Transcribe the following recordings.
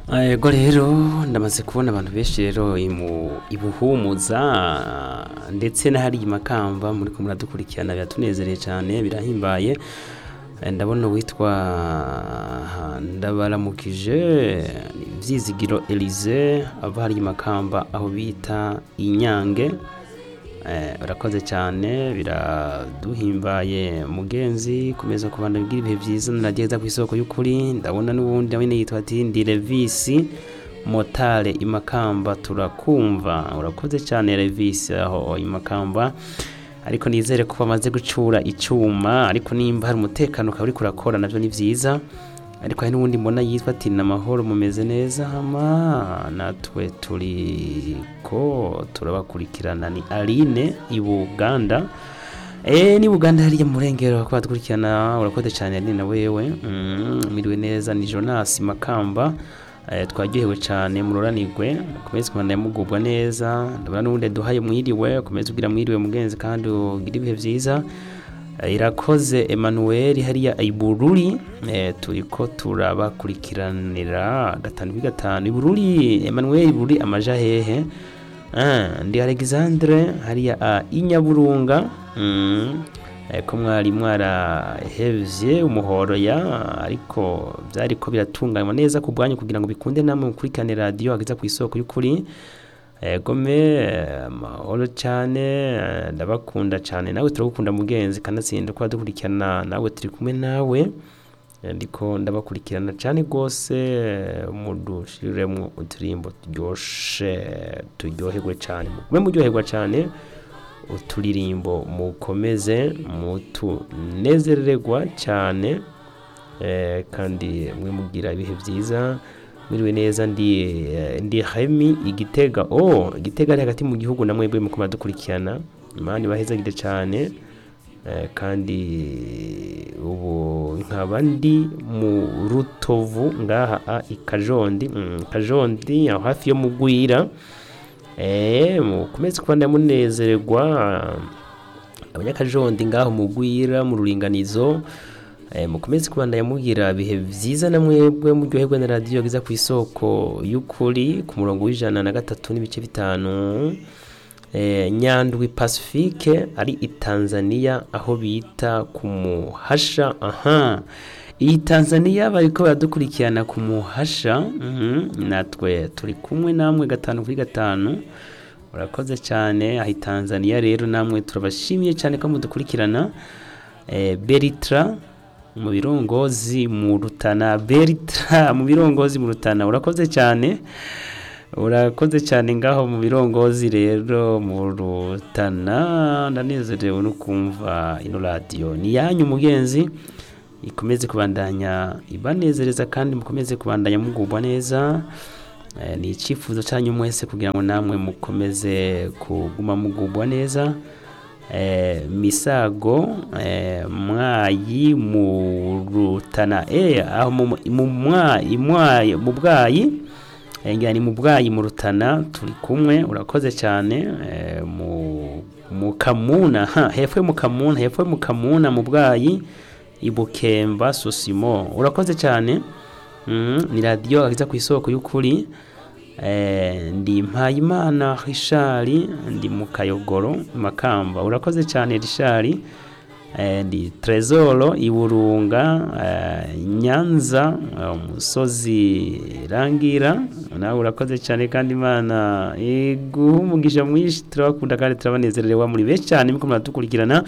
Ego rero ndamaze kubona abantu benshi rero imu- ibuhumuza ndetse n'ahari imakamba muri ko muradukurikirana biratunezereye cyane birahimbaye Eh, ndabona uwitwa ndabaramukije Vyizigiro Elise ava hari imakamba aho bita Inyange Eh, urakoze cyane biraduhimbaye mugenzi komeza kubana bigira ibihe byiza narageza ku isoko y'ukuri ndabona n'ubundi nawe yitwa ati ndi Levisi motare imakamba turakumva urakoze cyane Levisi aho imakamba ariko nizere ko bamaze gucura icyuma ariko nimba hari umutekano ukaba uriko urakora navyo ni vyiza ariko hari n'ubundi mbona yitwa ati namahoro mumeze neza hama natwe turiko turabakurikirana ni Aline i Buganda Eh ni Buganda hariya mu Murengero ko badukurikirana urakoze cyane Aline na wewe mm, miriwe neza ni Jonas Makamba eh, twaryohewe cyane muroranirwe mukomeze kubana mugubwa neza ndabona n'ubundi duhaye mwiriwe ukomeze ugira mwiriwe mugenzi kandi ugira ibihe byiza Eh, irakoze Emmanuel hariya ibururi eh, turiko turabakurikiranira gatanu kuri gatanu ibururi Emmanuel ibururi amaja hehe Ah, ndi Alexandre hariya ah, inyaburunga mm. eh, ko mwari mwarahevye umuhoro ya ariko byariko biratunganywa neza ku bwanyu kugira ngo bikunde namwe mukurikirane radio ageza ku isoko y'ukuri Eh, gome eh, amahoro cyane eh, ndabakunda cyane nawe turagukunda mugenzi kanatsinda ko dukurikirana nawe turi kumwe nawe Eh, ndiko ndabakurikirana cyane rwose eh, mudushiremwo uturimbo turyoshe turyoherwe cyane mugume muryoherwa cyane uturirimbo mukomeze mutunezererwa cyane eh, kandi mwe mugira ibihe byiza mwiriwe neza ndi eh, ndi Hemi igitega oh igitega ari hagati mu gihugu namwe bwe mukoma dukurikirana imana ibahezagire cyane eh, kandi ubu nkaba ndi mu rutovu ngaha a ikajondi mm, kajondi aho hafi yo mugwira eh mukomeze kubanda munezererwa abanyakajondi ngaho mugwira mu ruringanizo eh, mukomeze kubandanya mugira bihe vyiza na mwebwe muryoherwe na radiyo giza ku isoko y'ukuri ku murongo w'ijana na gatatu n'ibice bitanu eh, nyandwi pacifique ari i tanzania aho bita ku muhasha aha iyi tanzania bariko baradukurikirana ku muhasha mhm, natwe turi kumwe namwe gatanu kuri gatanu urakoze cyane aho i tanzania rero namwe turabashimiye cyane ko mudukurikirana eh, beritra mu birongozi mu rutana beritra mu birongozi mu rutana urakoze cyane urakoze cyane ngaho mu birongozi rero mu rutana ndanezerewe no kumva ino radiyo ni yanyu mugenzi ikomeze kubandanya ibanezereza kandi mukomeze kubandanya mugubwa neza Eh, ni icyifuzo cyanyu mwese kugira ngo namwe mukomeze kuguma mugubwa neza eh, misago eh, mwayi mu rutana eh, aho mu mu mwayi mwayi mu bwayi eh, ngira ni mu bwayi mu rutana turi kumwe urakoze cyane eh, mu mu kamuna ha hepfo yo mu kamuna hepfo yo mu kamuna mu bwayi ibukemba sosimo urakoze cyane mm, ni radiyo agiza ku isoko y'ukuri eh, ndi mpayimana rishari ndi mu kayogoro makamba urakoze cyane rishari eh, ndi trezoro iburunga eh, nyanza eh, umusozi rangira nawe urakoze cyane kandi imana iguha umugisha mwinshi turabakunda kandi turabanezerewe muri benshi cyane muko muradukurikirana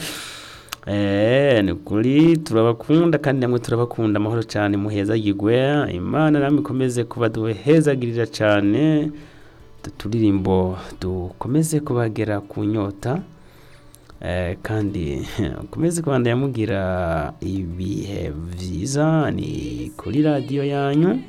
Eh, ni kuri turabakunda kandi namwe turabakunda amahoro cyane muheza yigwe imana namwe ikomeze kuba duhezagirira cyane turirimbo dukomeze kubagera ku nyota eh, kandi ukomeze kubandanya mugira ibihe byiza ni kuri radiyo yanyu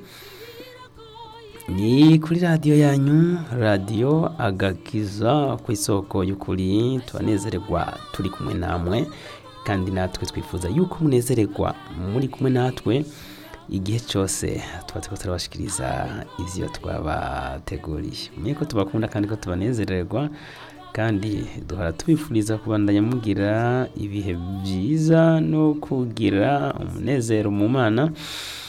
ni kuri radiyo yanyu radiyo agakiza ku isoko y'ukuri tubanezererwa turi kumwe namwe kandi natwe twifuza yuko munezererwa muri kumwe natwe igihe cyose tuba turiko turabashikiriza ivyo twabateguriye mumenye ko tubakunda kandi ko tubanezererwa kandi duhora tubifuriza kubandanya mugira ibihe byiza no kugira umunezero mu mana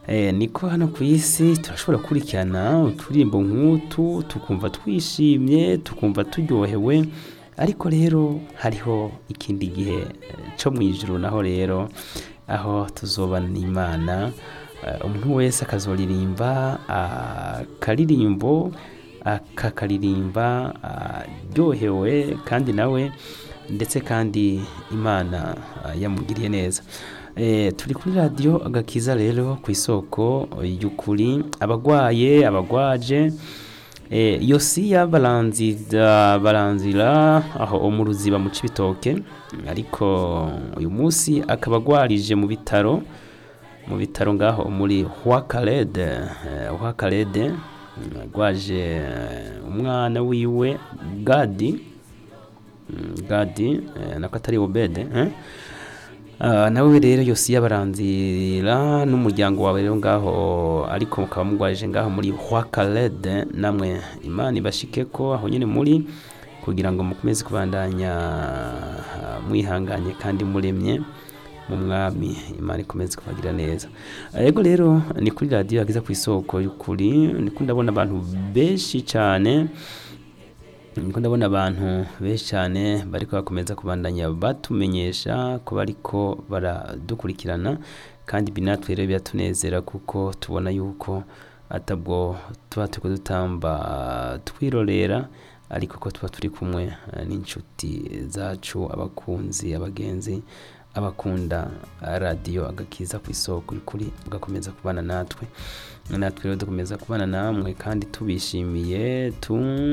Eh, niko hano ku isi turashobora gukurikirana uturirimbo nk'utu tukumva twishimye tukumva turyohewe ariko rero hariho ikindi gihe eh, co mu ijuru naho rero aho tuzobana n'imana eh, umuntu wese akazoririmba akaririmbo akakaririmba aryohewe kandi nawe ndetse kandi imana ah, yamugiriye neza Eh, turi kuri radiyo agakiza rero ku isoko y'ukuri abagwaye abagwaje eh, yosiya baranzira baranzira aho mu ruziba mu cibitoke ariko uyu munsi akaba agwarije mu bitaro mu bitaro ngaho muri hwakarede hwakarede agwaje eh, umwana wiwe gadi Mm, gadi eh, nako atari obede eh? Ah, nawe rero yosiya baranzira n'umuryango wawe rero ngaho ariko mukaba mugwaje ngaho muri hwakarede namwe imana ibashike ko aho nyine muri kugira ngo mukomeze kubandanya ah, mwihanganye kandi muremye mu mwami imana ikomeze kubagira neza yego rero ni kuri radiyo yageza ku isoko y'ukuri niko ndabona abantu benshi cyane niko ndabona abantu benshi cyane bariko bakomeza kubandanya batumenyesha ko bariko baradukurikirana kandi ibi natwe rero biratunezera kuko tubona yuko atabwo tuba turiko dutamba twirorera ariko ko tuba turi kumwe eh, n'inshuti zacu abakunzi abagenzi abakunda radiyo agakiza ku isoko y'ukuri ugakomeza kubana natwe natwe rero dukomeza kubana namwe kandi tubishimiye tu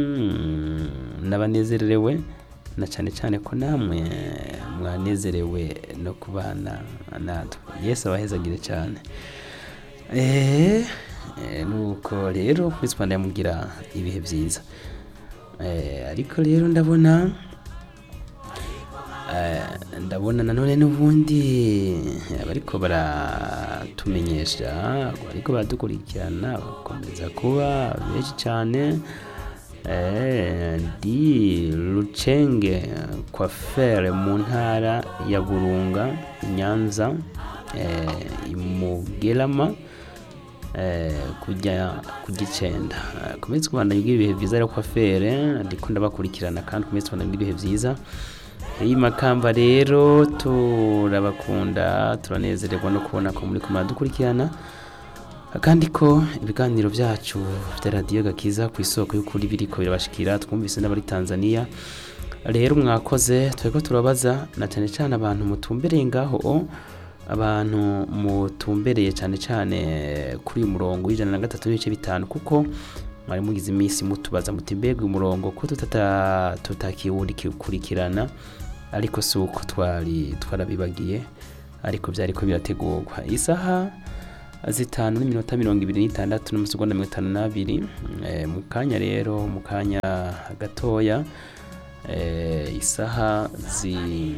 n'abanezerewe na cyane cyane ko namwe mwanezerewe no kubana natwe yesu abahezagire cyane eee nuko rero kuri Rwanda yamugira ibihe byiza Eh, ariko rero ndabona eh, ndabona nanone n'ubundi bariko baratumenyesha bariko baradukurikirana bakomeza kuba benshi cyane Eh, di Lucenge Coiffeur mu ntara ya Burunga Nyanza eh, imugerama eh, kujya ku gicenda Eh, komeze kubana ibihe byiza rero Coiffeur ndiko ndabakurikirana kandi komeze kubana ibihe byiza iyi makamba rero turabakunda turanezererwa no kubona ko muri kumara dukurikirana kandi ko ibiganiro byacu bya radiyo gakiza ku isoko y'ukuri biriko birabashikira twumvise n'abari tanzania rero mwakoze turiko turabaza na cyane cyane abantu mutumbereye ngaho abantu mutumbereye cyane cyane kuri uyu murongo w'ijana na gatatu n'ibice bitanu kuko mwari mugize iminsi mutubaza muti mbega uyu murongo ko tutata- tutakiwukurikirana ariko si uko twari twarabibagiye ariko byariko birategurwa isaha zitanu n'iminota mirongo ibiri n'itandatu n'amasegonda mirongo itanu n'abiri Eh, mu kanya rero mu kanya gatoya eh, isaha zi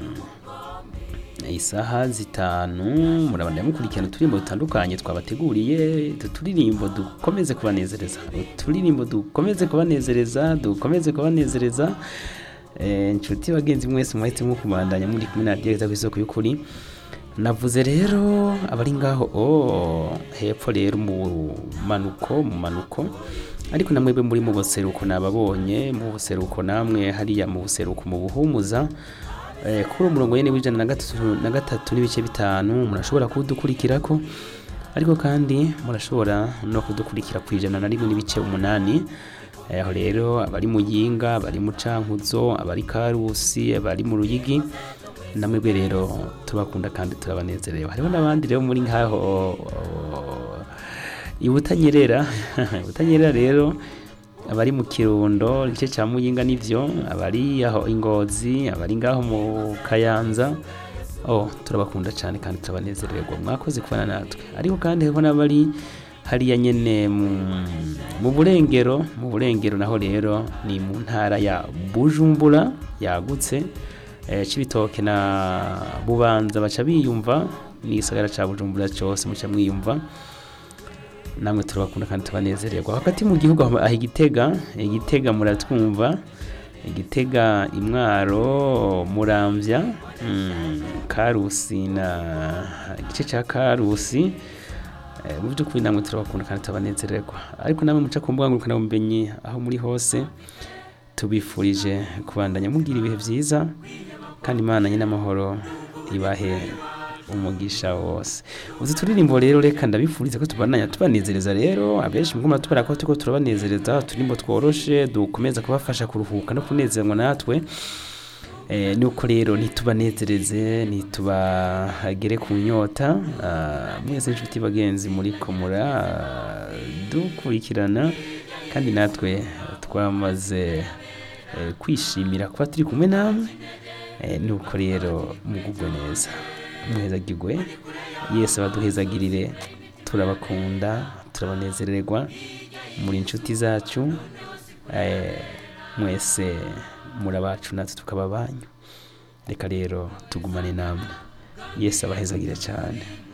isaha zitanu murabanda mukurikirana uturirimbo dutandukanye twabateguriye utu turirimbo dukomeze kubanezereza uturirimbo dukomeze kubanezereza dukomeze kubanezereza Eh, inshuti bagenzi mwese mwahitemo kubandanya muri kumwe na radiyo ku isoko y'ukuri navuze rero abari ngaho oh, hepfo rero mu manuko mu manuko ariko namwebwe muri mu buseruko nababonye mu buseruko namwe hariya mu buseruko mu buhumuza eh, kuri uwo murongo nyene w'ijana na gatatu na gatatu n'ibice bitanu murashobora kudukurikirako ariko kandi murashobora no kudukurikira ku ijana na rimwe n'ibice umunani Eh, aho rero abari mu yinga abari mu cankuzo abari karusi abari mu ruyigi namwebwe rero tubakunda kandi turabanezerewe hariho n'abandi rero muri ngaho ibutanyerera ibutanyerera rero abari mu kirundo igice cya muyinga nivyo abari aho ingozi abari ngaho mu kayanza oh turabakunda cyane kandi turabanezererwa mwakoze kubana natwe ariko kandi hariho n'abari hariya nyene mu- mu burengero mu burengero naho rero ni mu ntara ya bujumbura yagutse eh, cibitoke na bubanza baca biyumva n'igisagara ca bujumbura cyose muca mwiyumva namwe turabakunda kandi tubanezererwa hagati mu gihugu aho aho igitega igitega muratwumva igitega imwaro muramvya mm, karusi na igice ca karusi Eh, mu by'ukuri namwe turabakunda kandi turabanezererwa ariko namwe muca ku mbuga ngurukanabumenyi aho muri hose tubifurije kubandanya mugira ibihe byiza kandi imana nyine amahoro ibahe umugisha wose uzi turirimbo rero reka ndabifuriza ko tubandanya tubanezereza rero abenshi mugomba tubara ko turiko turabanezereza uturimbo tworoshe dukomeza kubafasha kuruhuka no kunezerwa natwe Eh, nuko rero ntitubanezereze ntitubagere ku nyota ah, mwese inshuti bagenzi muri komura ah, dukurikirana kandi natwe twamaze eh, kwishimira kuba turi kumwe namwe Eh, nuko rero mugubwe neza muhezagirwe yesu abaduhezagirire turabakunda turabanezererwa muri inshuti zacu eh, mwese muri abacu natwe tukaba banyu reka rero tugumane namwe yesu abahezagire cyane